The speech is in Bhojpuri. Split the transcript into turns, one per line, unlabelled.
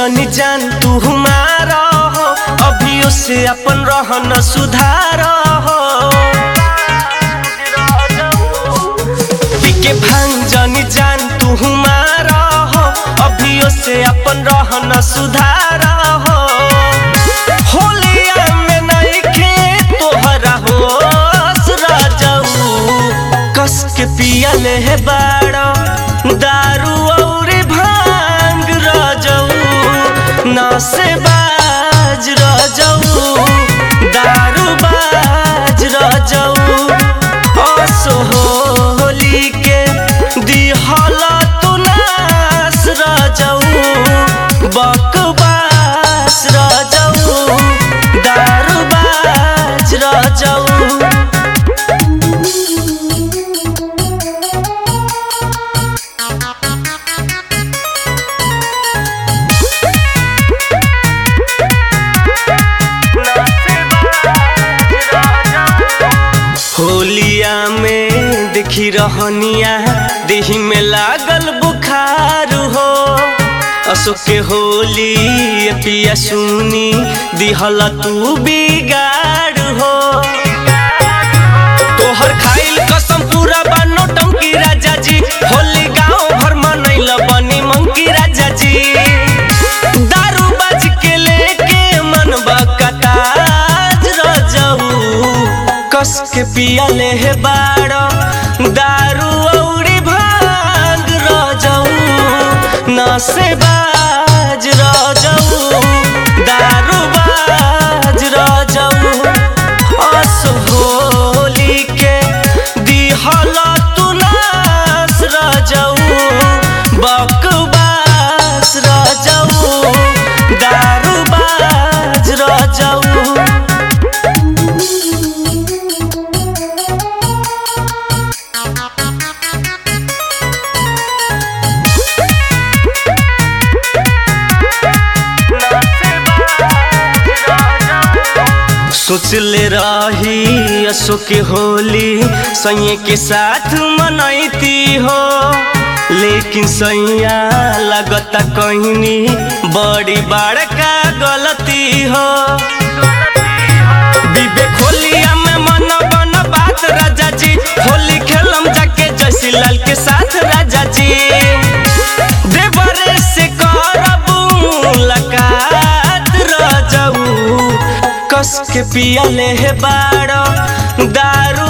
जनी जान तू हमारा हो अभी से अपन रहन सुधार हो के भांग जनी जान तू हमारा हो अभी से अपन रहन सुधार हो होलिया में नइखे तोहरा होश राजऊ कस के पिया ले है बाड़ा दारू और भांग राजऊ ना से बाज राजऊ दारू बाज राजऊ असोहली के दिहल तू नास राजऊ बकवास राजऊ दारू बाज राजऊ होलिया में देखी रहनिया देही में लागल बुखार हो अशोक के होली ये पिया सुनी दिहल तू बिगाड़ हो तोहर खाइल कसम पूरा बानो टंकी राजा जी होली गांव भर मनैल बनी मंकी राजा जी दारू बाज के लेके मन बकताज रजऊ कस के पिया ले है बाड़ा दारू औरी भांग रजऊ ना से बाज रजऊ दारू बाज रजऊ असहोली के दिहल तू नास रजऊ बकवास रजऊ दारू बाज रजऊ सोच ले रही असो के होली सैये के साथ मनैती हो लेकिन सैया लगता कहनी बड़ी बड़का गलती हो विवेक होलिया में मन बन बात राजा जी होली खेलम जाके जैसी लाल के साथ राजा जी देवरे से करब मुलाकात रजऊ कस के पिया ले है बाड़ा दारू